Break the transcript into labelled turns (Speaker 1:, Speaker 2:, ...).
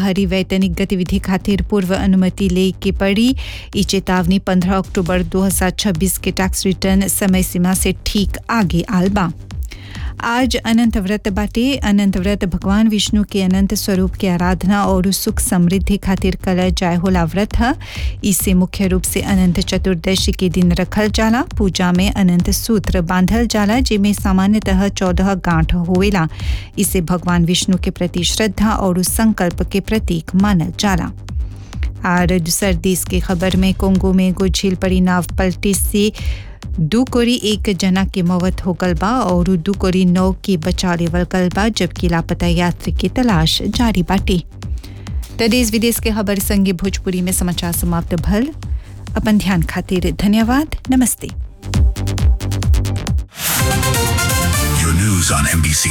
Speaker 1: बाहरी वैतनिक गतिविधि खातिर पूर्व अनुमति ले के पड़ी ई चेतावनी 15 अक्टूबर 2026 के टैक्स रिटर्न समय सीमा से ठीक आगे आल बा आज अनंत व्रत बाटे अनंत व्रत भगवान विष्णु के अनंत स्वरूप के आराधना और सुख समृद्धि खातिर कल जाय होला व्रत है इसे मुख्य रूप से अनंत चतुर्दशी के दिन रखल जाला पूजा में अनंत सूत्र बांधल जाला जिसमें सामान्यतः चौदह गांठ होवेला इसे भगवान विष्णु के प्रति श्रद्धा और संकल्प के प्रतीक मानल जाला और दूसर देश के खबर में कोंगो में एगो झील पड़ी नाव पलटी से दू कोरी एक जना के मौत हो गल बा और दू कोरी नौ के बचा लेवल गल बा जबकि लापता यात्री की तलाश जारी बाटे तो देश विदेश के खबर संगे भोजपुरी में समाचार समाप्त भल अपन ध्यान खातिर धन्यवाद नमस्ते
Speaker 2: Your news on NBC